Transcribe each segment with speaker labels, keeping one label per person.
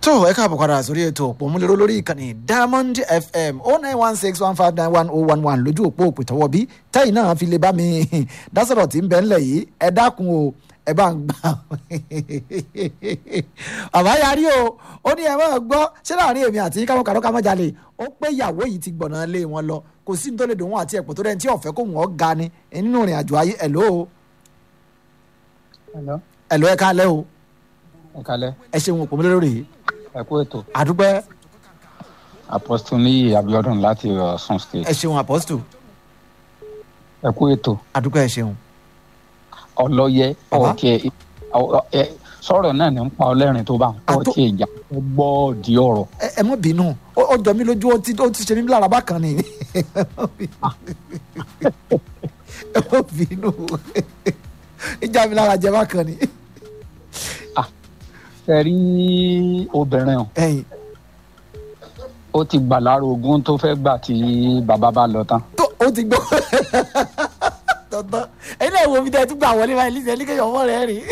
Speaker 1: tó ẹ káàbọ̀ padà sórí ètò òpómúléró lórí ìkànnì diamond fm oh nine one six one five nine one oh one one lójú òpó òpìtọ́wọ́ bí tẹ́yìn náà fi lè bá mi dásọ̀rọ̀ tí ń bẹ ńlẹ̀ yìí ẹ dákun o ẹ bá ń gbà bàbá yarí o ó ní ẹ máa gbọ́ ṣé láàrin èmi àti káwọn kàrọ́ ká má jalè ó pé ìyàwó yìí ti gbọ̀nà lé wọn lọ kò sí ní tó lè dùn wọn àti ẹ̀pọ̀ tó dẹ́ni tí ọ̀fẹ́ kò wọ́n ga ni nínú ìrìn àjò ayé ẹ̀ ló o
Speaker 2: Hello.
Speaker 1: ẹ̀ ló ẹ ká lẹ́ o
Speaker 2: ẹ kalẹ
Speaker 1: ẹ ṣeun òpómúléró rèé
Speaker 2: ẹ kú ètò
Speaker 1: àdúpẹ́
Speaker 2: apostle níyì abiodun láti ọsùn state
Speaker 1: ẹ ṣeun apostle
Speaker 2: ẹ kú ètò
Speaker 1: àdúpẹ́ ẹ ṣeun.
Speaker 2: ọlọyẹ
Speaker 1: Bàbá?
Speaker 2: ọkẹ sọ̀rọ̀ náà ní ń pa ọlẹ́rìn tó bá ń kọ́
Speaker 1: Àtó-
Speaker 2: tí ìjà tó gbọ́ di ọ̀rọ̀
Speaker 1: ẹ ẹ mọ bínú ó ó jọ mí lójú ó ti ó ti ṣe mí lára bákan ni ẹ mọ bínú ẹ mọ bínú ìjà mi lára jẹ bákan ni
Speaker 2: ẹ rí obìnrin o
Speaker 1: ẹ̀yin
Speaker 2: ó ti gbà lára ogún tó fẹ́ gbà tí bàbá bá lọ tán
Speaker 1: tó ó ti gbọ́ tọ̀tọ̀ ẹ̀yin náà wo mi tẹ́ ẹ tún gbà wọlé báyìí lísẹ̀ ní kéèyàn ọmọ rẹ̀ rìn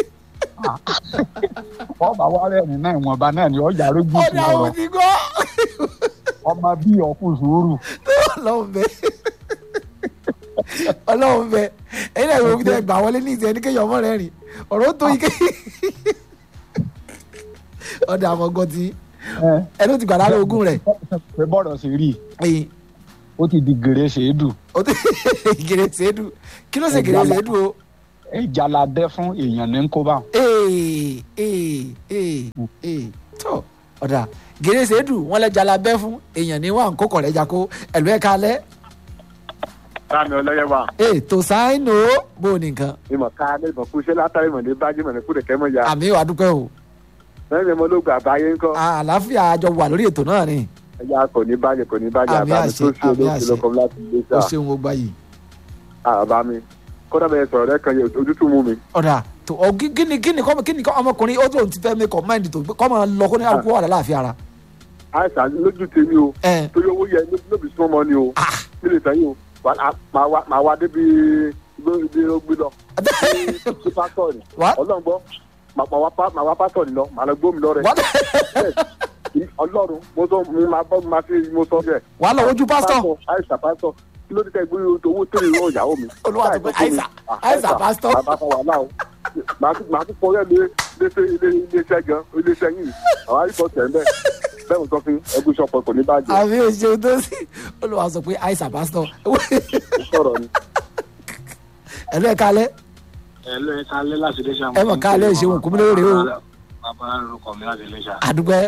Speaker 2: wọ́n bá wá rẹ́rìn náà ìwọ̀nba náà ni ọjà rógún
Speaker 1: ó
Speaker 2: sí
Speaker 1: ní àwọn
Speaker 2: ọ̀rọ̀
Speaker 1: ti gbọ́
Speaker 2: ọmọ bíi ọkùn sùúrù
Speaker 1: ọlọ́run bẹ ọlọ́run bẹ ẹ̀yin náà wo mi tẹ́ ẹ gbà wọlé lísẹ̀ ní kéèyàn ọmọ rẹ̀ rìn ọ̀rọ̀ tó yí kéèyàn ọ̀dà àmọ́gọ́ ti ẹni ó ti gbà lára ogún rẹ̀
Speaker 2: pé bọ́ọ̀rọ̀ sì rí i
Speaker 1: ẹ̀yin
Speaker 2: ó ti di gèrè ṣèédù
Speaker 1: o tẹ gèrè sèédú kí ló ṣe gèrè sèédú o
Speaker 2: ìjà la dẹ́ fún èèyàn ní kó bá
Speaker 1: ee ee ee ee tó ọ̀dà gèrè sèédú wọn lẹ́jà la bẹ́ fún èèyàn ní wà ń kó kọ̀rẹ́ jako ẹ̀lú ẹ̀ka alẹ́
Speaker 3: Sáàmì ọlọ́yẹ wa.
Speaker 1: ee tó sáínù ó bó o nìkan
Speaker 3: Ìmọ̀ ká ní ìmọ̀ kú iṣẹ́ látàrí ìmọ̀ ní bájú ìmọ̀ ní kúrò kẹ́mọ̀ ya.
Speaker 1: àmì wà dúpẹ́ o
Speaker 3: Lẹ́yìn ìmọ̀ ló gba àbáyé ńkọ́.
Speaker 1: À- àlàáfíà àjọ wà lórí ètò náà ni
Speaker 3: Ẹja kò ní bàjẹ́ kò ní bàjẹ́
Speaker 1: Àmì
Speaker 3: àbámi
Speaker 1: àṣẹ,
Speaker 3: tó ṣe
Speaker 1: àmì
Speaker 3: olóòtú
Speaker 1: àṣẹ.
Speaker 3: lọ́kọ̀ láti ilé
Speaker 1: o
Speaker 3: sá.
Speaker 1: ṣeun o gbà yìí
Speaker 3: Àbámi. Kódà bẹ́ẹ̀ sọ̀rọ̀ rẹ̀ kan yẹ ojútùú mú mi.
Speaker 1: ọ̀dà tó ọ kí kí ni kí ni kọ́ kí ni kọ́ ọmọkùnrin ó tóun ti fẹ́ mi kọ́ máìndì tó kọ́ máa lọ kó ní àlùkò wà láàfin ara
Speaker 3: Àìsàn lójú tèmi o.
Speaker 1: ẹ̀
Speaker 3: Torí owó yẹ lóbi súnmọ́ mọ́ ni o.
Speaker 1: ah
Speaker 3: Nílé sẹ́yìn o. Wà- á- Màá wá- màá wá débi ibi ó gbé lọ. Ṣé pásítọ̀ ni?
Speaker 1: What?
Speaker 3: Ọlọ́run gbọ́. Màá wá pá- màá wá pásítọ̀ ni lọ. Màá lọ gbómi lọ rẹ̀.
Speaker 1: What?
Speaker 3: Ọlọ́run mo sọ mo máa bọ́ mo máa fi mo sọ bẹ́ẹ̀.
Speaker 1: wàá lọ ojú pásítọ̀
Speaker 3: àìsàn pásítọ̀ kí ló dé tẹ́ gbé owó tèrè ìwọ ìyàwó mi.
Speaker 1: Olúwa tó pé àìsàn àìsàn pásítọ̀.
Speaker 3: bàbá kan wà náà o màá tún màá tún fọyọ́ lé léṣe ilé iléeṣẹ́ gan iléeṣẹ́ yìí àwọn àìsàn tẹ̀ ń bẹ̀ bẹ́ẹ̀ mo sọ fún ẹgbẹ́ ìṣọ̀pọ̀ kò ní bàjẹ́
Speaker 1: àmì òṣèlú tó sì olùwà sọ pé àìsàn pásítọ̀
Speaker 3: ó sọ̀rọ̀ ni.
Speaker 1: ẹ̀lú ẹ̀ka alẹ́
Speaker 4: Hello, ẹ kálẹ́ láti iléṣà.
Speaker 1: Ẹ mọ̀ kálẹ́, ìṣeun kò mú lórí o.
Speaker 4: Bàbá orúkọ mi láti iléṣà.
Speaker 1: àdúgbẹ́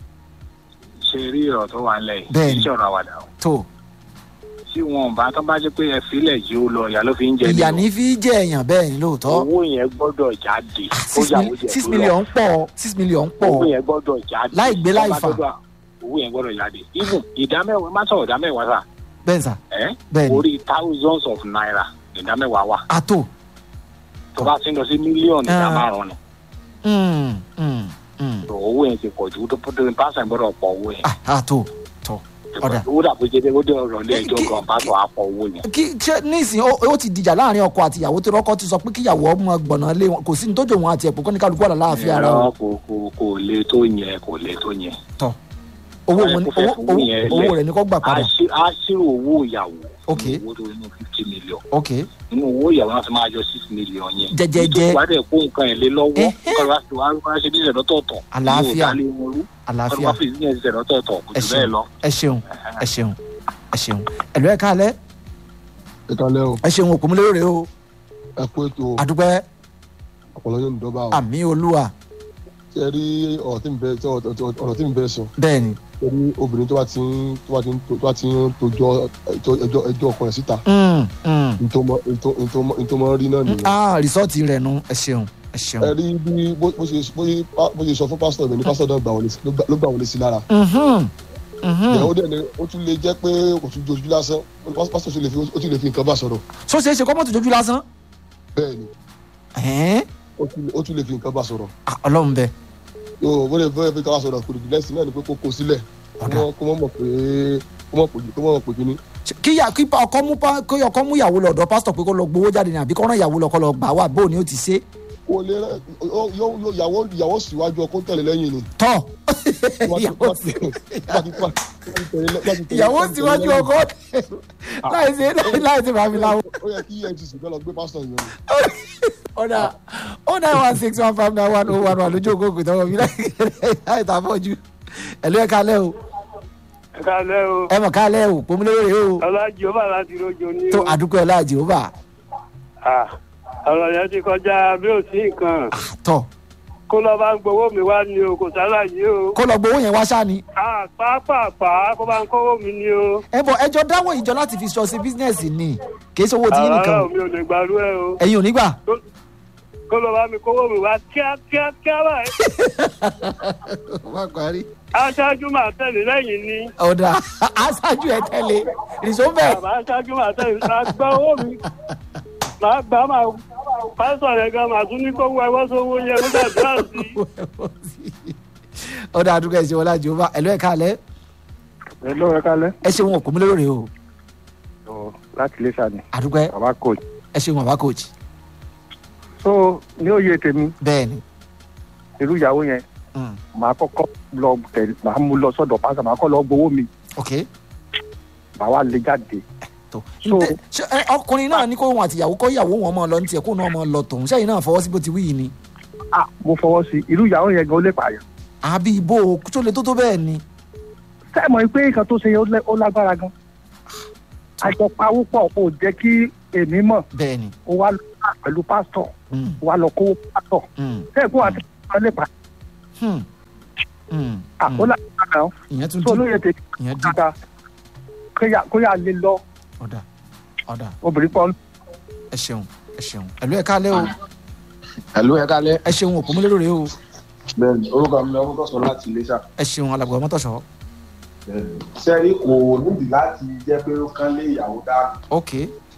Speaker 4: Ṣé rí ọ̀rọ̀ tó wà nílẹ̀ yìí?
Speaker 1: Bẹ́ẹ̀ni.
Speaker 4: Kì í ṣe ọ̀rọ̀ àwàdà o.
Speaker 1: tó
Speaker 4: Tí wọn bá tán bá jẹ́ pé ẹ filẹ̀ yìí ó lọ, ìyá ló fi ń jẹ
Speaker 1: ìyá
Speaker 4: ni
Speaker 1: ní fi jẹ́ èèyàn bẹ́ẹ̀ ni
Speaker 4: o.
Speaker 1: lóòótọ́
Speaker 4: Owó yẹn gbọ́dọ̀ jáde. Ó
Speaker 1: six
Speaker 4: yàwó
Speaker 1: mil-
Speaker 4: jẹ
Speaker 1: six
Speaker 4: tó
Speaker 1: million
Speaker 4: lọ.
Speaker 1: pọ̀ six million pọ̀
Speaker 4: Owó yẹn gbọ́dọ̀ jáde.
Speaker 1: Láì gbé láì
Speaker 4: Ọba
Speaker 1: fà.
Speaker 4: gbọ́dọ̀- Owó yẹn gbọ́dọ̀ jáde. Even ìdámẹ́wàá, má sọ̀rọ̀ ìdámẹ́wàá sà.
Speaker 1: bẹ́ẹ̀ sà
Speaker 4: Ẹ́
Speaker 1: bẹ́ẹ̀ ni
Speaker 4: orí thousands of naira ìdámẹ́wàá wà.
Speaker 1: àtò
Speaker 4: Tó bá ti ń lọ sí mílíọ̀nù ìdá
Speaker 1: Ah.
Speaker 4: márùn-ún ni.
Speaker 1: mm, mm, mm.
Speaker 4: So, Owó yẹn ti pọ̀ jù. Tó pásítọ̀ gbọ́dọ̀ pọ̀ owó yẹn.
Speaker 1: Ah, àtò tó ọ̀dà.
Speaker 4: Owó dàbí jẹ́ ó dé ọ̀rọ̀ ilé ẹjọ́
Speaker 1: Kí-
Speaker 4: gan pásítọ̀ á pọ̀ owó yẹn.
Speaker 1: kí ṣe nísìnyí ó ó ti dìjà láàrin ọkọ àti ìyàwó tó rọ́kọ́ ti sọ pé kíyàwó ọmọ gbọ̀nà lé wọn kò sí ní tó jò wọn àti ẹ̀pọ̀ kọ́ ní kálukú wà láàfin ara
Speaker 4: Ẹ̀rọ
Speaker 1: wọn
Speaker 4: kò kò kò le tó yẹn kò le tó yẹn.
Speaker 1: tọ̀ owó
Speaker 4: Ẹ
Speaker 1: wọn
Speaker 4: kò fẹ́
Speaker 1: owó
Speaker 4: fowó yẹn
Speaker 1: owó
Speaker 4: lẹ̀.
Speaker 1: rẹ̀ ní kó gbà
Speaker 4: a
Speaker 1: padà
Speaker 4: ṣí- a ṣírò owó ìyàwó.
Speaker 1: Ok.
Speaker 4: nínú owó tó nínú fifty million.
Speaker 1: ok
Speaker 4: nínú owó ìyàwó náà ti máa yọ six million yẹn.
Speaker 1: Jẹ́jẹ́jẹ́.
Speaker 4: ìtòkù adé kó nǹkan ẹ̀ lé lọ́wọ́.
Speaker 1: Ẹhẹ́.
Speaker 4: nǹkan wá sí wa wá ṣe bí ìṣẹ̀dọ̀ tọ̀tọ̀.
Speaker 1: Àlàáfíà.
Speaker 4: ní wọn rú.
Speaker 1: àlàáfíà
Speaker 4: wọ́n fi ìdíyẹn ìṣẹ̀dọ̀ tọ̀tọ̀ kò
Speaker 1: ẹ
Speaker 4: jù bẹ́ẹ̀
Speaker 1: ṣeun
Speaker 4: lọ.
Speaker 1: ẹ ṣeun ẹ ṣeun ẹ ṣeun ẹ̀lú ẹ̀ka alẹ́
Speaker 5: ìkàlẹ̀ o
Speaker 1: ẹ ṣeun òkú mi lóore o
Speaker 5: ẹ kú ètò
Speaker 1: àdúpẹ́
Speaker 5: ọ̀pọ̀lọ́ yóò ní dọ́bà o
Speaker 1: àmì olúwa
Speaker 5: ṣe rí ọ̀rọ̀ tí ń bẹ tí ọ̀rọ̀ tí ń bẹ sọ
Speaker 1: bẹ́ẹ̀ ni
Speaker 5: ṣe rí obìnrin tó bá ti ń tó bá ti ń tó bá ti ń tojọ́ ẹjọ́ ẹjọ́ ẹjọ́ ọkọ rẹ̀ síta
Speaker 1: Mm, mm.
Speaker 5: ntọ́mọ ntọ́mọ ntọ́mọ rí náà nìyẹn.
Speaker 1: ah rìsọ́ọ̀tì rẹ̀ nu ẹ ṣeun ẹ ṣeun
Speaker 5: ẹ rí bí bó bó ṣe bó ṣe bó ṣe sọ fún pásítọ̀ mi ní pásítọ̀ náà gbà wọlé sí- ló gbà- ló gbà wọlé sí lára.
Speaker 1: Mhm, mhm.
Speaker 5: ìyàwó dẹ̀ ni ó tún lè jẹ́ pé kò tún jojú lásán ó ní pásítọ̀ tún lè fi ó tún lè fi nǹkan bá sọ̀rọ̀
Speaker 1: so ṣeé ṣe kọ́ mọ́tò jójú lásán
Speaker 5: bẹ́ẹ̀ ni
Speaker 1: Ẹ̀hẹ́n.
Speaker 5: ó tún- ó tún lè fi nǹkan bá sọ̀rọ̀
Speaker 1: Ah, ọlọ́run bẹ
Speaker 5: yóò bó lè bó lè fi nǹkan bá sọ̀rọ̀ kò lè lẹ́sìn náà ni pé kó kó sílẹ̀ kó
Speaker 1: Ọ̀dà.
Speaker 5: mọ̀- kó mọ̀ mọ̀ pé kó mọ̀ pé kó mọ̀ pé kíní
Speaker 1: kíyà kí ọkọ mú pa- kí ọkọ mú ìyàwó lọ ọ̀dọ̀ pásítọ̀ pé kó lọ gbowó jáde ní àbí kó rán ìyàwó lọ kó lọ gbà wá bóun ni ó ti ṣe
Speaker 5: kò lè rẹ yóò yóò ìyàwó ìyàwó síwájú ọkọ tẹ̀lé lẹ́yìn ni.
Speaker 1: tọ́ ìyàwó sí ìyàwó síwájú ọkọ láì sí láì sí màmí láwọn.
Speaker 5: ó yẹ kí efcc fẹ́ lọ gbé pásítọ̀ yẹn ni.
Speaker 1: ọ̀dà oh nine one six one five nine one oh one one lójú ògógùn tọwọ́ mi láì tà fọ́jú ẹ̀lú ẹ̀ kalẹ́ o
Speaker 6: ẹ káalẹ́ o
Speaker 1: ẹ mọ̀ kalẹ́ o pòmúlérè o
Speaker 6: ọlájì ó bà láti rojo ní
Speaker 1: tó
Speaker 6: o
Speaker 1: àdúgbò ẹ̀ láàjì ó bà
Speaker 6: Ah, ọ̀rọ̀ yẹn ti kọjá bí ò sí nǹkan
Speaker 1: tọ̀
Speaker 6: kó lọ bá ń gbowó mi wá ní o kò sálàyé o
Speaker 1: kó lọ gbowó yẹn wá ṣáà ni
Speaker 6: Ah, pàápàá kó bá ń kówó mi ní o
Speaker 1: ẹ bọ ẹjọ dáwọ ìjọ láti fi sọ sí bísínẹsì ni kì í ṣòwò tí yín nìkan
Speaker 6: àrà
Speaker 1: o
Speaker 6: mi ò lè gbàrú ẹ o
Speaker 1: ẹ̀yin ò ní gbà
Speaker 6: kó lọ bá mi kówó mi wá kíákíá kíá báyìí
Speaker 1: wá parí.
Speaker 6: aṣáájú máa tẹ̀lé lẹ́yìn ni
Speaker 1: ọ̀dà aṣáájú ẹ̀ tẹ́lẹ̀ rìṣó bẹ́ẹ̀.
Speaker 6: bàbá aṣáájú máa tẹ̀lé máa gbá owó mi máa gbá máa pásítọ̀ yẹn gan máa tún ní kó wọ ẹwọ́ sówó yẹn kó gbàdúrà sí i.
Speaker 1: ọ̀dà àdúgbò ẹ̀ṣẹ̀ wọlé àjò bá ẹ̀lú ẹ̀ka alẹ́
Speaker 3: ẹ lọ́wọ́ ẹ kálẹ́.
Speaker 1: ẹ ṣeun òkú mi lóore o
Speaker 3: Ọ̀, láti ilé sani
Speaker 1: àdúgbò ẹ
Speaker 3: bàbá coach.
Speaker 1: ẹ ṣeun bàbá coach
Speaker 3: so ní òye tèmi
Speaker 1: bẹ́ẹ̀ ni
Speaker 3: irú ìyàwó yẹn
Speaker 1: mm,
Speaker 3: màá kọ́kọ́ lọ tẹ̀ màá mú lọ sọ́dọ̀ pásítọ̀ màá kọ́ lọ gbowó mi
Speaker 1: ok
Speaker 3: màá wá lé jáde.
Speaker 1: tó
Speaker 3: So-
Speaker 1: Ǹtẹ́- ṣé, ẹ, ọkùnrin náà ní kó wọn àtìyàwó kọ́ ìyàwó wọn mọ́ ọ lọ ní tiẹ̀ kó náà mọ́ ọ lọ tòun sẹ́yìn náà fọwọ́ sí bó ti wí yìí ni
Speaker 3: ah mo fọwọ́ sí irú ìyàwó yẹn gan ó lè pààyàn.
Speaker 1: àbí ibo o, tó le tó tó bẹ́ẹ̀ ni
Speaker 3: sẹ́ẹ̀mọ̀ pé nǹkan tó ṣe yẹn ó lẹ́- ó lágbára gan. àjọpawó pọ̀ kò jẹ́ kí èmi mọ̀
Speaker 1: bẹ́ẹ̀ ni
Speaker 3: ó wá lọ pẹ̀lú pásítọ̀
Speaker 1: mm,
Speaker 3: ó wá lọ kówó pásítọ̀
Speaker 1: mm,
Speaker 3: sẹ́ẹ̀kú àti pásítọ̀ lè pààyàn.
Speaker 1: hmm, mm,
Speaker 3: ah ó
Speaker 1: mm.
Speaker 3: lágbára gan.
Speaker 1: ìyẹn tún
Speaker 3: so
Speaker 1: dì
Speaker 3: olóye tèmi
Speaker 1: ìyẹn dì
Speaker 3: dáadáa kóyà kóyà lè lọ
Speaker 1: ọ̀dà ọ̀dà
Speaker 3: obìnrin pọ̀
Speaker 1: ẹ ṣeun ẹ ṣeun ẹ̀lú ẹ̀ka alẹ́ o
Speaker 7: ẹ̀lú ẹ̀ kálẹ̀.
Speaker 1: ẹ ṣeun òkú mi lóore o
Speaker 7: bẹ́ẹ̀ni orúkọ mi lọ́wọ́ tọ̀sán láti iléṣà.
Speaker 1: ẹ ṣeun alàgbà mọ́tòṣọ́
Speaker 7: sẹ́rí kò nídìí láti jẹ́ pé ó kán lé ìyàwó dáàbò.
Speaker 1: ok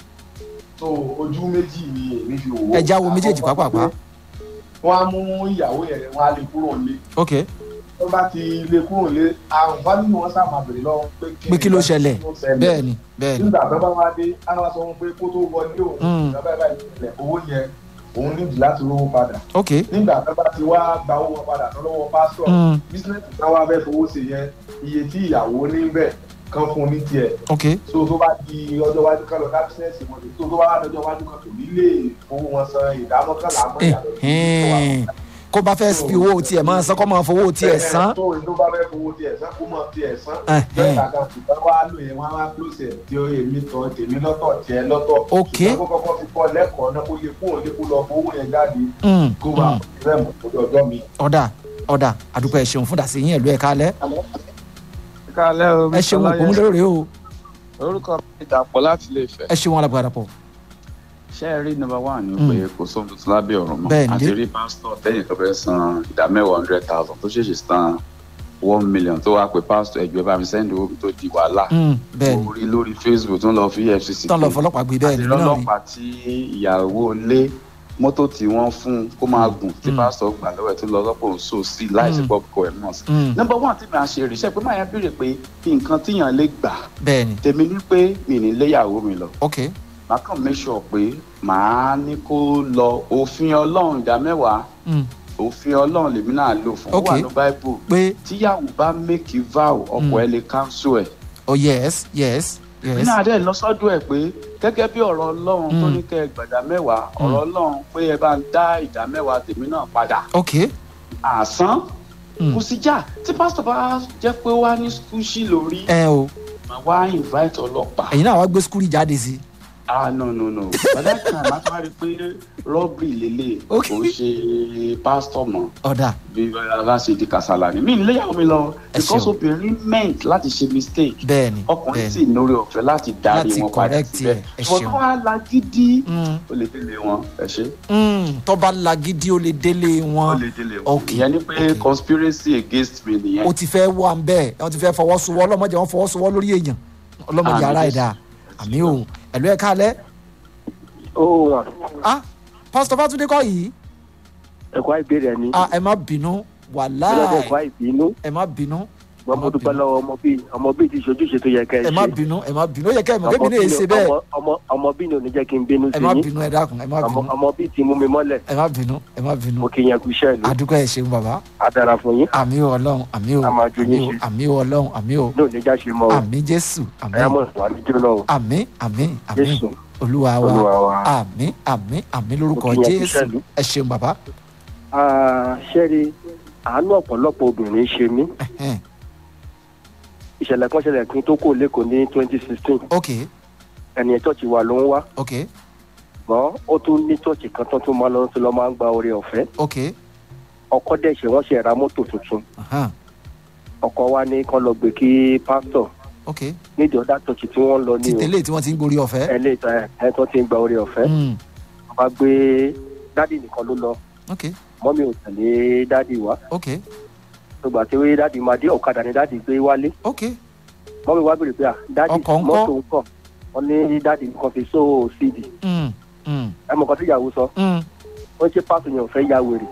Speaker 7: tó ojú méjì ni èmi fi wò ó.
Speaker 1: Ẹ já wo méjèèjì pàápàá.
Speaker 7: wọ́n á mú ìyàwó yẹn wọ́n á lè kúrò lé.
Speaker 1: ok
Speaker 7: tó bá ti lè kúrò lé àwọn fámìlì wọn sábà bèrè lọ́wọ́ pé
Speaker 1: pé kí ló ṣẹlẹ̀ bẹ́ẹ̀ ni bẹ́ẹ̀ ni
Speaker 7: nígbà tó bá wá dé á wá sọ wọn pé kó tó wọlé òun
Speaker 1: Mm.
Speaker 7: ìjọba ẹ̀ báyìí ìpìlẹ̀ owó yẹn òun nídìí láti rówó padà
Speaker 1: ok
Speaker 7: nígbà tó bá ti wá gba owó wọn padà tó lọ́wọ́ pásítọ̀
Speaker 1: Mm.
Speaker 7: bísíǹnẹ̀sì náà wá fẹ́ fowó ṣe yẹn iye tí ìyàwó níbẹ̀ kan fún un ní tiẹ̀
Speaker 1: ok
Speaker 7: so tó bá di ọjọ́ iwájú kan lọ ká bísíǹnẹ̀sì wọn tó tó bá wà lọ́jọ́ iwájú kan kò ní lè fowó wọn san ìdámọ́kànlá mọ́ ìyàtọ̀ sí
Speaker 1: Ẹ̀hẹ́n. kó bá fẹ́ fi owó tiẹ̀ máa san kó máa fowó tiẹ̀ san
Speaker 7: tó tó bá fẹ́ fowó tiẹ̀ san kó mọ̀ tiẹ̀ san
Speaker 1: Ẹ̀hẹ́n.
Speaker 7: bẹ́ẹ̀ kàkà ṣùgbọ́n wá lò yẹn wọ́n á wá close ẹ̀ tí ó èmi tọ́ tèmi lọ́tọ̀ tiẹ̀ lọ́tọ̀
Speaker 1: Ok.
Speaker 7: ṣùgbọ́n kó kọ́kọ́ fi kọ́ lẹ́kọ̀ọ́ náà kó lè kó òun lè kó lọ fowó yẹn jáde
Speaker 1: Mm,
Speaker 7: kó wà
Speaker 1: mm.
Speaker 7: rẹ̀ mọ̀ tó ọjọ́ mi.
Speaker 1: ọ̀dà ọ̀dà àdúpẹ́ ẹ ṣeun fún dàsí yín ẹ̀lú ẹ̀ka alẹ́
Speaker 6: kálẹ́ o
Speaker 1: ẹ ṣeun òkú mi lóore o
Speaker 8: orúkọ mi dàpọ̀ láti lè fẹ́.
Speaker 1: ẹ ṣeun alàgbà dàpọ̀
Speaker 8: ṣé ẹ rí number one ni pé kò sóhun tuntun lábẹ́ ọ̀run mọ́
Speaker 1: Bẹ́ẹ̀ni.
Speaker 8: àti rí pásítọ̀ tẹ́yìn kan fẹ́ san ìdá mẹ́wàá hundred thousand tó ṣèṣì san one million tó wá pé pásítọ̀ ẹgbẹ́ bá mi sẹ́ndì owó mi tó di wàhálà
Speaker 1: Mm, bẹ́ẹ̀ ni
Speaker 8: orí lórí facebook tó ń lọ fi efcc
Speaker 1: tán lọ fọlọ́pàá gbé bẹ́ẹ̀ ni
Speaker 8: àti
Speaker 1: mí náà rí
Speaker 8: lọ́lọ́pàá tí ìyàwó lé mọ́tò tí wọ́n fún un kó máa gùn tí
Speaker 1: Mm.
Speaker 8: pásítọ̀ gbà lọ́wọ́ ẹ̀ tó lọ lọ́pọ̀ òun sò sí láìsí
Speaker 1: Mm.
Speaker 8: pop coherence.
Speaker 1: Mm,
Speaker 8: number one tí màá ṣe ríṣẹ́ pé máa yẹn béèrè pé nǹkan tíyàn lè gbà
Speaker 1: bẹ́ẹ̀ ni
Speaker 8: tèmi ní pé mi ní léyàwó mi lọ
Speaker 1: ok
Speaker 8: màá kàn make sure pé màá ní kó lọ òfin ọlọ́run ìdá mẹ́wàá
Speaker 1: Mm,
Speaker 8: òfin ọlọ́run lèmi náà lò fún ó
Speaker 1: Ok.
Speaker 8: wà ní bible
Speaker 1: pé
Speaker 8: tíyàwó bá make vow ọkọ
Speaker 1: Mm.
Speaker 8: ẹ lè cancel ẹ̀
Speaker 1: oh yes yes
Speaker 8: èmi
Speaker 1: yes
Speaker 8: náà dẹ̀ lọ sọ́dọ̀ ẹ̀ pé gẹ́gẹ́ bí ọ̀rọ̀ ọlọ́run tó
Speaker 1: Mm.
Speaker 8: ní kẹ́ ẹ gbàdá mẹ́wàá ọ̀rọ̀ ọlọ́run pé ẹ bá ń dá ìdá mẹ́wàá tèmi náà padà
Speaker 1: ok
Speaker 8: àsán
Speaker 1: Mm.
Speaker 8: kò sí jà tí pásítọ̀ bá jẹ́ pé ó wá ní skúṣì lórí
Speaker 1: ẹ o
Speaker 8: màá wá invite ọlọ́pàá
Speaker 1: ẹ̀yin náà wá gbé skúrì jáde sí
Speaker 8: ah no no no by that time a tún wá rí i pé robbery lélẹ̀
Speaker 1: Ok.
Speaker 8: kò ṣe pásítọ̀ mọ́
Speaker 1: ọ̀dà
Speaker 8: bí aláṣẹ di kàsálà ni mí níléyàwó mi lọ
Speaker 1: Ẹ
Speaker 8: because
Speaker 1: ṣeun.
Speaker 8: obìnrin meant láti ṣe mistake
Speaker 1: bẹ́ẹ̀ ni
Speaker 8: ọkùnrin
Speaker 1: bẹ́ẹ̀
Speaker 8: sì
Speaker 1: ni
Speaker 8: lórí ọ̀fẹ́ láti darí
Speaker 1: Láti
Speaker 8: wọn padà
Speaker 1: correct
Speaker 8: síbẹ̀
Speaker 1: ẹ, ẹ
Speaker 8: ṣùgbọ́n
Speaker 1: ṣeun.
Speaker 8: tó wá lagídí
Speaker 1: Mm,
Speaker 8: ó lè délé wọn ẹ ṣe
Speaker 1: mm, tó bá lagídí ó lè délé
Speaker 8: ó
Speaker 1: wọn
Speaker 8: lè délé wọn
Speaker 1: Ok,
Speaker 8: ìyẹn ni pé
Speaker 1: ok.
Speaker 8: conspiracy against me nìyẹn
Speaker 1: ó ti fẹ́ wà ń bẹ́ẹ̀ wọ́n ti fẹ́ fọwọ́sowọ́ ọlọ́mọdé wọn fọwọ́sowọ́ lórí èèyàn ọlọ́mọdé
Speaker 8: Àmín
Speaker 1: ara
Speaker 8: Jésù.
Speaker 1: ẹ̀dá àmì o ẹ̀lú ẹ̀ka alẹ́
Speaker 6: ó wà
Speaker 1: ah pásítọ̀ fátúndé kọ́ yìí
Speaker 6: ẹ̀kọ́ ìbéèrè ni
Speaker 1: ah ẹ má bínú
Speaker 6: ọlọ́dẹ ẹ̀kọ́
Speaker 1: wàláì
Speaker 6: ìbínú
Speaker 1: ẹ má bínú
Speaker 9: ṣùgbọ́n mo dúpẹ́ lọ́wọ́ ọmọ bíi ọmọ bíi ti ṣojúṣe tó yẹ kẹ́ ẹ
Speaker 1: ẹ má
Speaker 9: ṣe
Speaker 1: bínú ẹ má bínú ó yẹ kẹ́ ẹ mọ̀ kébì náà ṣe
Speaker 9: ọmọ
Speaker 1: bẹ́ẹ̀
Speaker 9: ọmọ- ọmọ- ọmọ bíi ni ò ní jẹ́ kí n bínú
Speaker 1: ẹ
Speaker 9: sí
Speaker 1: má
Speaker 9: yín
Speaker 1: bínú ẹ dákun ẹ má
Speaker 9: ọmọ
Speaker 1: bínú
Speaker 9: ọmọ bíi ti mú mi mọ́lẹ̀
Speaker 1: ẹ má bínú ẹ má bínú
Speaker 9: mo kì í yẹn kú iṣẹ́ ìlú
Speaker 1: àdúgbò ẹ ṣeun bàbá
Speaker 9: á dára fún yín
Speaker 1: àmì o ọlọ́run àmì o
Speaker 9: A máa jó
Speaker 1: àmì
Speaker 9: yín
Speaker 1: o
Speaker 9: ṣe.
Speaker 1: àmì o ọlọ́run àmì o
Speaker 9: ní òní já ṣe mọ́ o
Speaker 1: àmì jésù àmì
Speaker 9: ẹ̀yà mọ̀ wà ní jóná o
Speaker 1: àmì àmì àmì
Speaker 9: jésù
Speaker 1: olúwa wa
Speaker 9: olúwa wa.
Speaker 1: àmì àmì àmì lórúkọ
Speaker 9: Mo kí yín kú
Speaker 1: jésù
Speaker 9: iṣẹ́ ìlú.
Speaker 1: ẹ ṣeun bàbá
Speaker 9: Ah, ṣẹ́rí àánú ọ̀pọ̀lọpọ̀ obìnrin ṣe mí
Speaker 1: Ẹhẹ́n,
Speaker 9: ìṣẹ̀lẹ̀ kan ṣẹlẹ̀ kí n tó kó lẹ́kọ̀ọ́ ní twenty sixteen
Speaker 1: ok
Speaker 9: ẹni ẹ̀ chọ́ọ̀chì wa ló ń wá
Speaker 1: ok
Speaker 9: ṣùgbọ́n ó tún ní chọ́ọ̀chì kan tó tún máa lọ sí lọ́ máa ń gba oore ọ̀fẹ́
Speaker 1: ok
Speaker 9: ọkọ dẹ̀ ṣe wọ́n ṣe ra mọ́tò tuntun
Speaker 1: ahan,
Speaker 9: ọkọ wa ní kán lọ gbé kí pásítọ̀
Speaker 1: ok
Speaker 9: nídìí ọ̀dà chọ́ọ̀chì tí wọ́n lọ ní
Speaker 1: ti
Speaker 9: o
Speaker 1: tẹ́lẹ̀ tí wọ́n ti ń gborí ọ̀fẹ́
Speaker 9: ẹ lè ta ẹ tó ti ń gba oore ọ̀fẹ́
Speaker 1: Mm,
Speaker 9: wọ́n bá gbé dádì nìkan ló lọ
Speaker 1: ok
Speaker 9: mọ́mí ò tẹ̀lé dádì wá
Speaker 1: ok
Speaker 9: gbogbo àti wí dádì máa dé ọ̀kadà ní dádì gbé wálé
Speaker 1: ok
Speaker 9: mọ́mí wá bèrè pé à dádì
Speaker 1: Ọkọ̀ ńkọ́?
Speaker 9: mọ́tò ń kọ̀ wọ́n ní dádì nìkan fi sóò síìdì
Speaker 1: Mm, mm,
Speaker 9: ẹ mọ̀ kan tí ìyàwó sọ
Speaker 1: mm.
Speaker 9: wọ́n ṣe pásítọ̀ yẹn ò fẹ́ ya wèrè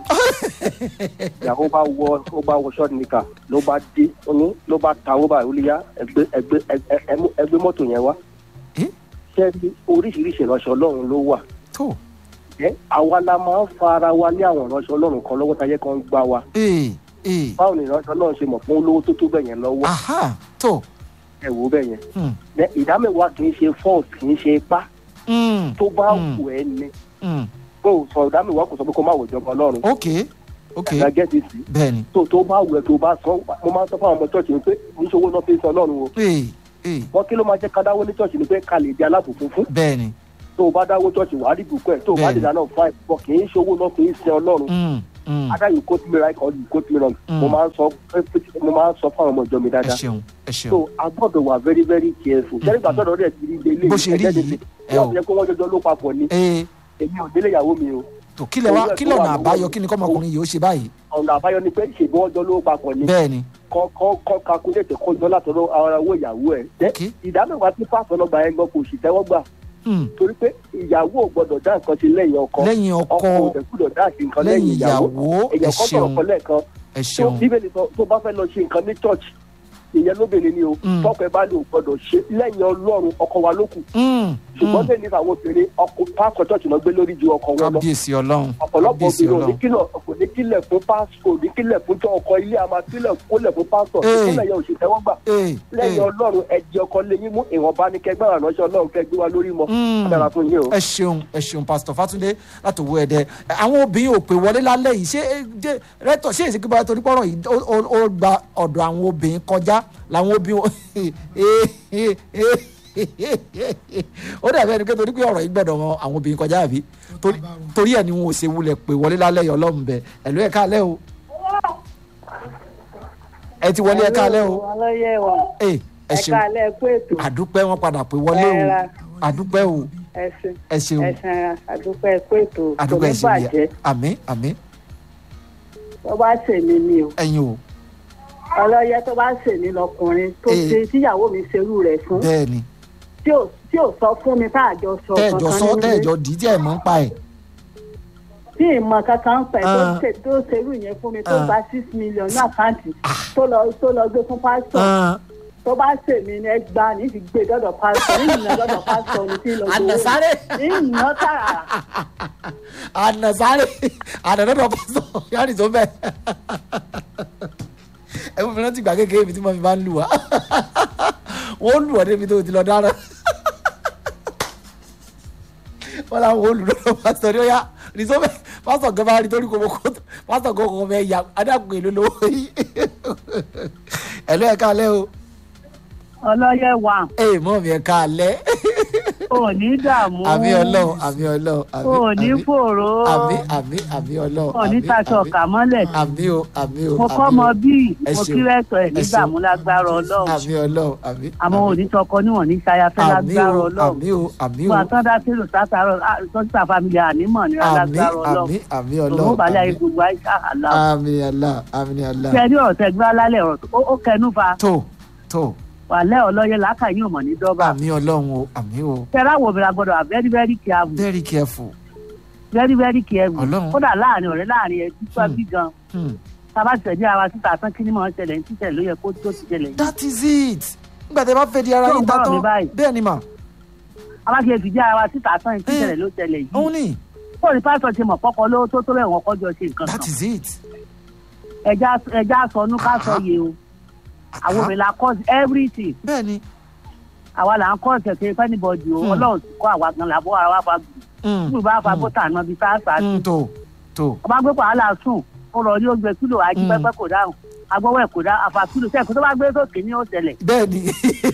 Speaker 9: ìyàwó bá wọ ó bá wọ ṣọ́ọ̀tì nìkan ló bá dé ó ní ló bá ta owó báyìí ó lè yá ẹgbẹ́ ẹgbẹ́ ẹ- ẹ- ẹ- ẹgbẹ́ mọ́tò yẹn wá
Speaker 1: Eh?
Speaker 9: ṣé ní oríṣiríṣi ìránṣẹ́ ọlọ́run ló wà
Speaker 1: tó
Speaker 9: ẹ àwa la máa ń fa ara wa ní àwọn ìránṣẹ́ ọlọ́run kan lọ́wọ́ táyé kan ń gbá wa
Speaker 1: ee ee
Speaker 9: báwo ni ìránṣẹ́ ọlọ́run ṣe mọ̀ fún olówó tó tó bẹ̀ yẹn lọ́wọ́
Speaker 1: aha tó
Speaker 9: ẹ wò ó bẹ̀ yẹn
Speaker 1: Hmm.
Speaker 9: Ẹ, ìdámẹ́wàá kì í ṣe fault kì í ṣe ipá
Speaker 1: Mm,
Speaker 9: tó bá
Speaker 1: Hmm.
Speaker 9: wù ẹ́ ni
Speaker 1: mm.
Speaker 9: kó o sọ ìdámẹ́wàá kò sọ pé kó má wò ìjọba ọlọ́run
Speaker 1: ok ok
Speaker 9: ẹ̀ka gẹ́tì sí
Speaker 1: bẹ́ẹ̀ni
Speaker 9: tó tó bá wù ẹ́ tó bá sọ mo máa ń sọ fún àwọn ọmọ church mi pé níṣòwò náà fi ń sọ ọlọ́run o
Speaker 1: ee ee
Speaker 9: wọn kí ló máa jẹ́ ká dáwó ní church ni pé ká lè di alábùkún fún
Speaker 1: bẹ́ẹ̀ni
Speaker 9: tó o bá dáwó church wàá rí bùkún ẹ̀ tó o bá
Speaker 1: Bẹ́ẹ̀ni.
Speaker 9: lè dáná fún àìpọ̀ kì í ṣòwò náà fi ń sin ọlọ́run
Speaker 1: Mm, mm.
Speaker 9: ada you quote me right or you quote me wrong
Speaker 1: Mm.
Speaker 9: mo máa ń sọ mo máa ń sọ fún àwọn ọmọ ìjọ mi
Speaker 1: ẹ
Speaker 9: dáadáa
Speaker 1: ṣeun ẹ ṣeun
Speaker 9: so a gbọ́dọ̀ wà very very careful jẹ́rìí gbà sọ̀rọ̀ rẹ̀ ti rí ilé
Speaker 1: Bó ṣe rí yìí, ẹ
Speaker 9: wọ́n
Speaker 1: o.
Speaker 9: fi jẹ́ pé wọ́n jọjọ́ ló papọ̀ ni
Speaker 1: ee
Speaker 9: èmi ò délé ìyàwó mi o
Speaker 1: tó kílẹ̀ wá kílẹ̀ ọ̀nà àbáyọ kí ni kọ́mọkùnrin yìí ó ṣe báyìí
Speaker 9: ọ̀nà àbáyọ ni pé ṣèbí wọ́n jọ ló papọ̀ ni
Speaker 1: bẹ́ẹ̀ni
Speaker 9: kọ́ kọ́ kọ́ calculate kó jọ látọ̀dọ̀ ara owó ìyàwó ẹ̀ jẹ́
Speaker 1: ok
Speaker 9: ìdámẹ́wàá tí pásọ̀ lọ́gbà ẹ̀ gbọ́ kò sì tẹ́wọ́ gbà
Speaker 1: Mm,
Speaker 9: torí pé ìyàwó ò gbọ́dọ̀ dá nǹkan sí lẹ́yìn ọkọ
Speaker 1: lẹ́yìn
Speaker 9: ọkọ
Speaker 1: ọkọ
Speaker 9: ò dẹ̀ gbọ́dọ̀ dá sí nǹkan
Speaker 1: lẹ́yìn
Speaker 9: lẹ́yìn ìyàwó
Speaker 1: ìyàwó ẹ
Speaker 9: èèyàn kan sọ̀rọ̀
Speaker 1: ṣeun
Speaker 9: kan lẹ́ẹ̀kan
Speaker 1: ẹ
Speaker 9: tó
Speaker 1: ṣeun
Speaker 9: bíbélì sọ tó bá fẹ́ lọ ṣe nǹkan ní church ìyẹn lóbìnrin ni o
Speaker 1: Mm.
Speaker 9: tọkọ ẹ bá lè gbọ́dọ̀ ṣe lẹ́yìn ọlọ́run ọkọ wa ló kù
Speaker 1: Mm,
Speaker 9: ṣùgbọ́n
Speaker 1: mm.
Speaker 9: lẹ́yìn nípa àwọn obìnrin ọkọ pásọ church náà gbé lórí ju ọkọ wọn lọ
Speaker 1: kábíyèsí ọlọ́run
Speaker 9: ọ̀pọ̀lọpọ̀
Speaker 1: kábíyèsí
Speaker 9: obìnrin ò ní
Speaker 1: ọlọ́run
Speaker 9: kílọ̀ kò ní kílẹ̀ fún pásọ kò ní kílẹ̀ fún tó ọkọ ilé àmà kílẹ̀ kólẹ̀ fún pásọ
Speaker 1: Ee.
Speaker 9: ìkólẹ̀ yẹn ò sì tẹ́wọ́ gbà
Speaker 1: ee
Speaker 9: lẹ́yìn
Speaker 1: ee
Speaker 9: ọlọ́run ẹ̀jẹ̀ ọkọ lẹ́yìn mú ìwọ̀nba ní kẹgbẹ́ àránṣẹ́ ọlọ́run kẹgbẹ́ wa lórí mọ́
Speaker 1: Mm.
Speaker 9: dára fún yín o.
Speaker 1: ẹ ṣeun ẹ ṣeun pásítọ̀ fátúndé láti owó ẹdẹ àwọn obìnrin ò pè wọlé lálẹ́ yìí ṣé ẹ, jẹ́- rẹ́tọ̀ ṣé èsì kíkọ́ torí pọ́rọ̀ yìí ó- ó- ó gba ọ̀dọ̀ àwọn obìnrin kọjá làwọn obìnrin ó dàbí ẹni pé torí pé ọ̀rọ̀ yìí gbọ́dọ̀ mọ àwọn obìnrin kọjá àbí Torí- torí ẹ̀ ni wọn ò ṣe wulẹ̀ pè wọlé lálẹ́ yìí ọlọ́run bẹ ẹ̀lú ẹ̀ káalẹ́ o ẹ ti wọlé ẹ̀ káalẹ́ o
Speaker 10: ọlọ́yẹ̀ wa
Speaker 1: ẹ ẹ
Speaker 10: ẹ̀ka
Speaker 1: ṣeun
Speaker 10: alẹ́ kú ètò
Speaker 1: àdúpẹ́ wọn padà pè wọlé o
Speaker 10: Ẹ̀ra.
Speaker 1: àdúpẹ́ o
Speaker 10: ẹ̀sìn
Speaker 1: ẹ ṣeun
Speaker 10: ẹ̀sìn ara àdúpẹ́ kú ètò kò
Speaker 1: àdúpẹ́
Speaker 10: ní
Speaker 1: ẹ ṣeun
Speaker 10: bàjẹ́
Speaker 1: yà àmín àmín
Speaker 10: tó bá ṣèmi ni o
Speaker 1: ẹ̀yin o
Speaker 10: ọlọ́yẹ̀ tó bá ṣèmi lọkùnrin tó
Speaker 1: Eh.
Speaker 10: ṣe tíyàwó mi ṣerú rẹ̀ fún
Speaker 1: bẹ́ẹ̀ ni
Speaker 10: tí ò tí ò sọ fún mi tá àjọ sọ
Speaker 1: tẹ́ẹ̀jọ sọ tẹ́ẹ̀jọ dì í tí ẹ̀ mọ́ ń pa ẹ̀
Speaker 10: tí ìmọ̀ kankan pẹ̀ tó
Speaker 1: Ah.
Speaker 10: ṣe tó ṣerú yẹn fún mi tó
Speaker 1: Ah.
Speaker 10: gba six million ní àkáǹtì tó lọ tó lọ gbé fún pásítọ̀
Speaker 1: Ah,
Speaker 10: tó bá ṣèmi ni ẹ gbà ní fi gbé dọ́dọ̀ pásítọ̀ ní ìnà dọ́dọ̀ pásítọ̀ ní tí lọ gbowó
Speaker 1: Ànàsáré.
Speaker 10: ní ìnà tààrà
Speaker 1: ànàsáré ànàdọ́dọ̀ pásítọ̀ yára ìtò bẹ́ẹ̀ ẹ fún mi rántí ìgbà kékeré mi tí mo fi máa ń lù wá wọ́n lù ọ́ débi tó ti lọ dára wọ́n làwọn olùdókòwò pásítọ̀ ní ó yá rìsó bẹ́ẹ̀ pásítọ̀ gan bá rí torí kò mọ kó pásítọ̀ gan kò mọ ẹ̀yà adágún èlò lówó yìí ẹ̀lú ẹ̀ka alẹ́ o
Speaker 10: ọlọ́yẹ̀ wa
Speaker 1: ẹ̀ mọ́ mi ẹ̀ka alẹ́
Speaker 10: ò ní dààmú
Speaker 1: àmì ọlọ́run àmì ọlọ́run àmì
Speaker 10: ò ní
Speaker 1: àmì-
Speaker 10: fòró
Speaker 1: àmì àmì àmì ọlọ́run
Speaker 10: ò ní
Speaker 1: àmì-
Speaker 10: taṣọ
Speaker 1: àmì-
Speaker 10: ọ̀kà mọ́lẹ̀
Speaker 1: àmì o àmì o
Speaker 10: mo kọ́
Speaker 1: àmì
Speaker 10: mọ
Speaker 1: o.
Speaker 10: bíi
Speaker 1: Ẹ
Speaker 10: mo
Speaker 1: ṣeun.
Speaker 10: kí rẹ́tọ̀ ẹ̀
Speaker 1: Ẹ
Speaker 10: nígbà
Speaker 1: ṣeun.
Speaker 10: mú lágbára ọlọ́run
Speaker 1: àmì ọlọ́run àmì
Speaker 10: àmọ́ òní tọkọ níwọ̀n ní ṣayafẹ́
Speaker 1: àmì
Speaker 10: lágbára
Speaker 1: o
Speaker 10: ọlọ́run
Speaker 1: àmì o àmì o
Speaker 10: fún àtọ́dá sílù sátàrọ̀ sọ́sítà fámìlì ànímọ̀ ní
Speaker 1: àmì
Speaker 10: lágbára
Speaker 1: àmì
Speaker 10: ọlọ́run
Speaker 1: àmì
Speaker 10: òun
Speaker 1: ọlọ́run
Speaker 10: balẹ̀ ayé
Speaker 1: àmì-
Speaker 10: gbogbo àìsà àlá
Speaker 1: àmì àlá àmì àlá
Speaker 10: ṣe ní ọ̀rọ̀ tẹ gbá lálẹ́ ọ̀rọ̀ tó- ó- ó kẹnu fa
Speaker 1: tó tó
Speaker 10: wàlẹ́ ọlọ́yẹ làákàyè ò mọ̀ ní dọ́gba
Speaker 1: àmì ọlọ́run o àmì o
Speaker 10: tẹ́lá wo obìnrin agbọ́dọ̀ wà very very careful
Speaker 1: very careful
Speaker 10: very very careful
Speaker 1: Ọlọ́run.
Speaker 10: kódà láàrin ọ̀rẹ́ láàrin ẹbí tó
Speaker 1: Hmm.
Speaker 10: ẹbí gan
Speaker 1: Hmm.
Speaker 10: tábà tẹ̀lé ara síta tán kí ni mò ń ṣẹlẹ̀ ní títẹ̀ ló yẹ kó tó ti ṣẹlẹ̀ yìí.
Speaker 1: that is it nígbà tí ẹ bá fẹ́ di ara
Speaker 10: Tó ń
Speaker 1: yín ta
Speaker 10: gbọ́rọ̀ mi
Speaker 1: tán
Speaker 10: báyìí.
Speaker 1: bẹ́ẹ̀ ni mà
Speaker 10: abájẹ́ fìdí ara síta tán ní títẹ̀ ló ṣẹlẹ̀ yìí.
Speaker 1: òun ni
Speaker 10: kó ní pásítọ̀ ti mọ̀ pọ́kọ lówó tó tó bẹ́ẹ̀ wọ́n kọ́jọ ṣe nǹkan
Speaker 1: that
Speaker 10: kan.
Speaker 1: is it
Speaker 10: ẹja ẹja sọnù ká sọ yé o àwọn obìnrin la cause everything
Speaker 1: bẹ́ẹ̀ ni
Speaker 10: àwa là ń cause ẹ̀kẹ́ fẹ́nibọ̀dì o
Speaker 1: Hmm.
Speaker 10: ọlọ́run ti kọ́ àwa gan làbọ̀ ara wa fa gbù.
Speaker 1: Mm,
Speaker 10: nígbà bá fa bọ́tà náà bíi sáàsà
Speaker 1: mm, tó tó
Speaker 10: ọba gbé wàhálà sùn ó lọ rí oúnjẹ kílò ají
Speaker 1: Mm.
Speaker 10: pẹpẹ kò dáhùn agbọwọ ẹ kò dá àfà kílò sẹẹkù tó bá gbé sókè ní òṣèlè
Speaker 1: bẹ́ẹ̀ ni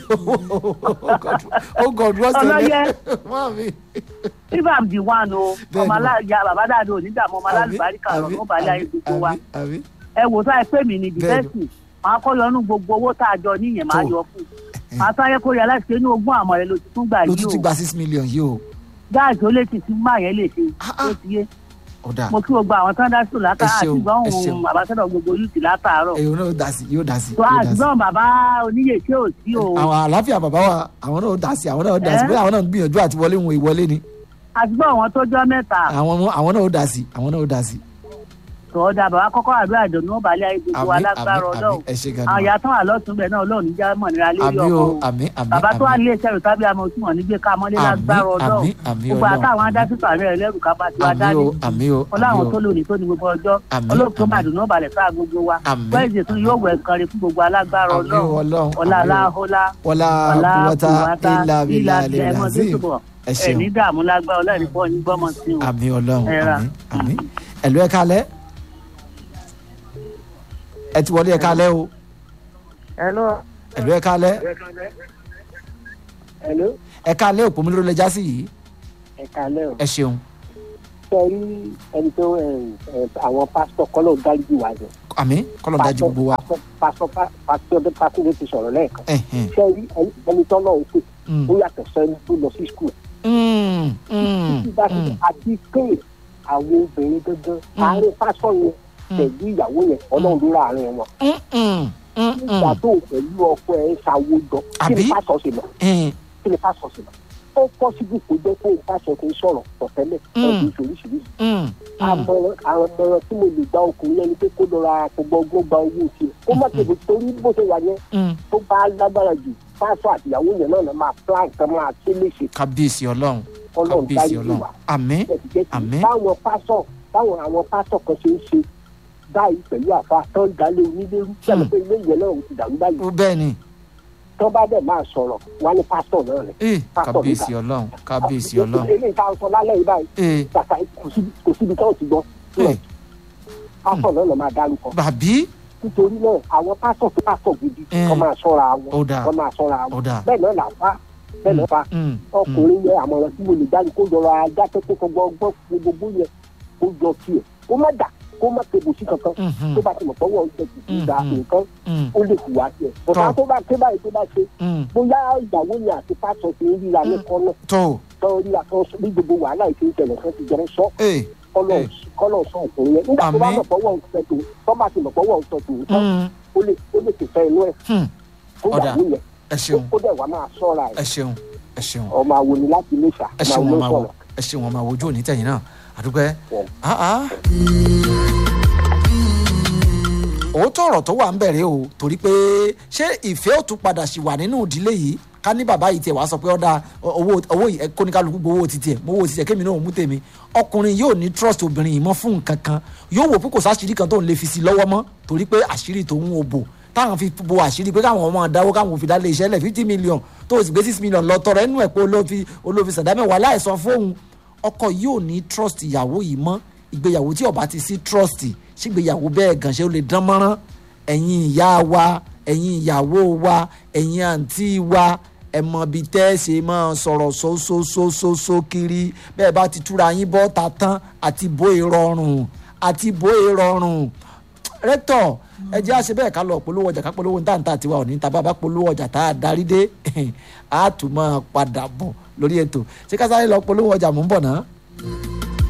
Speaker 1: ó gọ̀dù wọ́n
Speaker 10: Ọlọ́yẹ.
Speaker 1: sẹ́lẹ̀ wọ́n mi
Speaker 10: if i'm the one o
Speaker 1: Bẹ́ẹ̀ni.
Speaker 10: ọmọ aláya bàbá dáadọ onídààmú ọmọ alálùbáríkà lọ
Speaker 1: àbí,
Speaker 10: ló balẹ̀ ayé
Speaker 1: àbí,
Speaker 10: gbogbo wa
Speaker 1: àbí, àbí.
Speaker 10: ẹ wò sáà pé mi ní
Speaker 1: Bẹ́ẹ̀ni.
Speaker 10: dìfẹ́sì máa kọ́ yọnú gbogbo owó tá a jọ níyẹn máa
Speaker 1: Tó.
Speaker 10: yọ fún un máa sáyẹ kó yẹ láti ṣe inú ogún àmọ́ rẹ ló ti tún gbà
Speaker 1: ló
Speaker 10: yìí
Speaker 1: tún ti
Speaker 10: o
Speaker 1: gba six million yìí o
Speaker 10: gáàsì ó lè ti sí máa yẹn lè ṣe
Speaker 1: Ah, ah.
Speaker 10: ó ti yé
Speaker 1: ọ̀dà
Speaker 10: mo kí gbogbo àwọn tán dá sùn látà
Speaker 1: Ẹ
Speaker 10: àti
Speaker 1: ṣeun,
Speaker 10: gbọ́n
Speaker 1: ẹ ṣeun.
Speaker 10: òun àbáṣẹ́dọ̀ gbogbo yùtì látàárọ̀
Speaker 1: èyí náà dá sí yóò dá sí
Speaker 10: tó
Speaker 1: yóò dá sí.
Speaker 10: àtìgbọ́n bàbá oníyè tí ò sí o
Speaker 1: àwọn àlàáfíà bàbá wa àwọn náà dá sí àwọn náà dá sí
Speaker 10: Ẹ́?
Speaker 1: bóyá àwọn náà ń gbìyànjú àti wọlé wọn ìwọlé ni
Speaker 10: àtìgbọ́n àwọn tó jọ mẹ́ta
Speaker 1: àwọn àwọn náà dá sí àwọn náà dá sí.
Speaker 10: tọ́ da bàbá kọ́kọ́ àdúrà ìdùnnú balẹ̀ ayé gbogbo
Speaker 1: Àmín,
Speaker 10: alágbára
Speaker 1: àmín,
Speaker 10: ọlọ́run
Speaker 1: àmín. Ẹ ṣé gan ni
Speaker 10: àwọn
Speaker 1: ma.
Speaker 10: ìyá tán wà lọ́tún bẹ̀ náà ọlọ́run níjà mọ̀ nira lórí
Speaker 1: àmì
Speaker 10: ọkọ
Speaker 1: o
Speaker 10: o
Speaker 1: àmì àmì
Speaker 10: bàbá tó wà
Speaker 1: àmì
Speaker 10: nílé iṣẹ́ rẹ̀ tábí àmọ́ tí wọ́n ní gbé ká mọ́lé
Speaker 1: Àmín,
Speaker 10: lágbára ọlọ́run
Speaker 1: àmín, àmín
Speaker 10: gbogbo
Speaker 1: Ọlọ́run,
Speaker 10: àtàwọn
Speaker 1: àmín.
Speaker 10: adásítọ̀ àrẹ ẹlẹ́rù ká bá tiwa
Speaker 1: àmì
Speaker 10: dání
Speaker 1: o àmì o
Speaker 10: ọláwọn tó
Speaker 1: àmì o
Speaker 10: lónìí tó ní gbogbo ọjọ́
Speaker 1: Àmín,
Speaker 10: olóòtú
Speaker 1: àmín.
Speaker 10: màdùnú balẹ̀ sáà gbogbo wa
Speaker 1: Àmín,
Speaker 10: wẹ́ẹ̀sì tún yóò wẹ̀ kọrin fún gbogbo alágbára
Speaker 1: àmì o
Speaker 10: ọlọ́run
Speaker 1: ọlọ́run
Speaker 10: ọlá
Speaker 1: àmì o.
Speaker 10: aláhólá
Speaker 1: wọlá
Speaker 10: ọlá
Speaker 1: kúwọ́tà
Speaker 10: kùwátá
Speaker 1: ilà bílà
Speaker 10: ilà
Speaker 1: lè
Speaker 10: ẹ̀mọ́ tó
Speaker 1: razim
Speaker 10: túbọ̀
Speaker 1: ẹ
Speaker 10: ẹ̀
Speaker 1: ṣeun
Speaker 10: ní dààmú lágbára ọlọ́run fọ́ ní gbọ́mọ sí o
Speaker 1: àmì ọlọ́run
Speaker 10: Ẹ ra.
Speaker 1: àmì àmì ẹ̀lú ẹ̀ kalẹ̀ ẹ ti wọlé ẹ̀ kalẹ̀ o
Speaker 10: hello
Speaker 1: ẹ̀lú ẹ̀ kalẹ̀
Speaker 9: hello
Speaker 1: ẹ̀ kalẹ̀ òpó mi ló lè já sí yìí
Speaker 9: ẹ kálẹ́ o
Speaker 1: ẹ ṣeun
Speaker 9: ṣe rí ẹni tó ẹ, ẹ, àwọn pásítọ̀ kọ́lọ̀ dájú wa jẹ
Speaker 1: àmì kọ́lọ̀ dájú gbogbo wa
Speaker 9: pásítọ̀ pásítọ̀ pásítọ̀ ti sọ̀rọ̀ lẹ́ẹ̀kan
Speaker 1: ẹ̀hìn.
Speaker 9: ṣe rí ẹni- ẹni tó lọ́wọ́ pé
Speaker 1: Mm.
Speaker 9: ó yàtọ̀ sẹ́ni tó lọ sí skul
Speaker 1: Mm, mm,
Speaker 9: títí bá ti
Speaker 1: mm.
Speaker 9: àti pé àwọn obìnrin gangan àárín pásítọ̀ yẹn pẹ̀lú ìyàwó yẹn ọlọ́run ló rà àárín wọn
Speaker 1: Mm, mm, mm,
Speaker 9: nígbà
Speaker 1: mm.
Speaker 9: tó pẹ̀lú ọkọ ẹ̀ ń ṣàwo jọ kí ni
Speaker 1: Àbí?
Speaker 9: pásítọ̀ ṣe lọ
Speaker 1: Mm,
Speaker 9: kí ni pásítọ̀ ṣe lọ ó pọ́sibú kó jẹ́ pé pásítọ̀ ti ń sọ̀rọ̀ tọ̀tẹ́lẹ̀
Speaker 1: Mm.
Speaker 9: ọdún oríṣiríṣi
Speaker 1: mm, mm.
Speaker 9: àmọ̀ràn àmọ̀ràn tí mo lè gba ọkùnrin yẹn ni pé kó lọ ra àpògbọ́ ọgbọ́n gba owó tiẹ̀ kó má tètè torí bó ṣe wà yẹn
Speaker 1: Mm.
Speaker 9: tó bá lágbára jù pásítọ̀ àtìyàwó yẹn náà lọ́ máa plan kan máa ṣe léṣe
Speaker 1: kábíyèsí ọlọ́run
Speaker 9: ọlọ́run
Speaker 1: kábíyèsí
Speaker 9: dájú
Speaker 1: ọlọ́run
Speaker 9: wa
Speaker 1: àmì
Speaker 9: jẹ́tìjẹ́tì
Speaker 1: Àmín.
Speaker 9: báwọn pásọ̀ báwọn àwọn pásọ̀ kan ṣe ń ṣe báyìí pẹ̀lú àfa tán dálé onílérú sẹ́nu pé ilé ìyẹn náà ò ti dàrú báyìí
Speaker 1: bẹ́ẹ̀ ni
Speaker 9: tán bá dẹ̀ máa sọ̀rọ̀ wá ní pásọ̀ náà rẹ̀
Speaker 1: ee
Speaker 9: Pásítọ̀
Speaker 1: kábíyèsí
Speaker 9: níta.
Speaker 1: ọlọ́run kábíyèsí ọlọ́run
Speaker 9: eléyìí tá a sọ lálẹ́ yìí báyìí
Speaker 1: ee
Speaker 9: kàkà kò síbi- kò síbi tán ò ti gbọ́
Speaker 1: ee
Speaker 9: pásọ̀ náà lọ́ máa dárúkọ
Speaker 1: bàbí
Speaker 9: nítorí náà àwọn pásọ̀ tó pásọ̀ gidi
Speaker 1: Mm.
Speaker 9: kọ́ máa sọ́ra wọn
Speaker 1: Ó dáa.
Speaker 9: kọ́ máa sọ́ra
Speaker 1: Ó
Speaker 9: wọn
Speaker 1: dáa.
Speaker 9: bẹ́ẹ̀ náà là fa bẹ́ẹ̀ náà fa
Speaker 1: Mm,
Speaker 9: ọkùnrin yẹn àmọ̀ràn tí mo lè dá ni kó yọra ajá tó tó gbọ́ gbọ́ gbogbo yẹn kó yọ tiẹ̀ kó má dà kó má tebù sí kankan
Speaker 1: mhm,
Speaker 9: tó bá ti mọ̀ pọ́wọ́ ọ̀sẹ̀ tuntun da
Speaker 1: Mm.
Speaker 9: nǹkan
Speaker 1: mm,
Speaker 9: ó lè hùwà tiẹ̀ bọ̀dá
Speaker 1: Tọ́.
Speaker 9: tó bá ké báyìí tó bá ṣe
Speaker 1: mm.
Speaker 9: bóyá ìyàwó yẹn àti pásọ̀ ti ń ríra ní kọ́nà
Speaker 1: tó
Speaker 9: tán ríra tán ní gbogbo wàhálà ìṣe ìṣẹ̀lẹ̀ kan ti jẹun sọ
Speaker 1: ee
Speaker 9: kọ́lọ̀ kọ́lọ̀ sọ ọkùnrin yẹn nígbà tó bá
Speaker 1: Àmín.
Speaker 9: mọ̀ pọ́wọ́ ọ̀sẹ̀ tó tọ́ bá ti mọ̀ pọ́wọ́ ọ̀sẹ̀ tó tán
Speaker 1: mm,
Speaker 9: ó lè ó lè tẹ̀fẹ́ inú ẹ̀
Speaker 1: hmm,
Speaker 9: fún
Speaker 1: Ọ̀dà.
Speaker 9: ìyàwó yẹn
Speaker 1: ẹ ṣeun
Speaker 9: ó dẹ̀ wá máa sọ́ra ẹ̀
Speaker 1: ẹ ṣeun ẹ ṣeun
Speaker 9: ọmọ àwọn ni láti ilé ìṣà
Speaker 1: ẹ ṣeun wọn máa wò ẹ ṣeun wọn máa wojú òní tẹ̀yìn náà àdúgbẹ́
Speaker 9: Yeah.
Speaker 1: ah ah. òótọ́ ọ̀rọ̀ tó wà ń bẹ̀rẹ̀ o torí pé ṣé ìfẹ́ ò tún padà ṣì wà nínú ìdílé yìí ká ní bàbá yìí tiẹ̀ wá sọ pé ọ̀dà owó owó yìí kóníkálukú gbowó ti tiẹ̀ mowó ti tiẹ̀ kémi náà ò mú tèmi ọkùnrin yóò ní trust obìnrin yìí mọ́ fún nǹkan kan yóò wò pé kò sáṣìírí kan tó ń lè fi sí i lọ́wọ́ mọ́ torí pé àṣírí tó ń wo bò táwọn fi bo àṣírí pé káwọn ọmọ dáwó káwọn fi dálé iṣẹ́ lẹ̀ fifty million tó o sì gbé six million lọ tọrọ ẹnu ẹ̀ pé olófi olófi sàdámẹ́wàá láìsọ fóun ọkọ yóò ní trust ìyàwó yìí mọ́ ìgbéyàwó tí ó bá ti sí trust ṣígbéyàwó bẹ́ẹ̀ gan ṣe ó lè dán mọ́rán ẹ̀yin ìyá wa ẹ̀yin ìyàwó wa ẹ̀yin àǹtí wa ẹ mọ bí tẹ́ ẹ ṣe máa sọ̀rọ̀ sósósósósó kiri bẹ́ẹ̀ bá ti túra yín bọ́ ta tán àti bó ìrọ̀rùn àti bó ìrọ̀rùn rẹ́tọ̀ ẹ jẹ́ àṣẹ bẹ́ẹ̀ ká lọ polówó ọjà ká polówó ní tàǹtà tiwa òní tá a bá bá polówó ọjà tá a darí dé a tún máa padà bọ̀ lórí ètò ṣé ká sáré lọ polówó ọjà mò ń bọ̀ náà.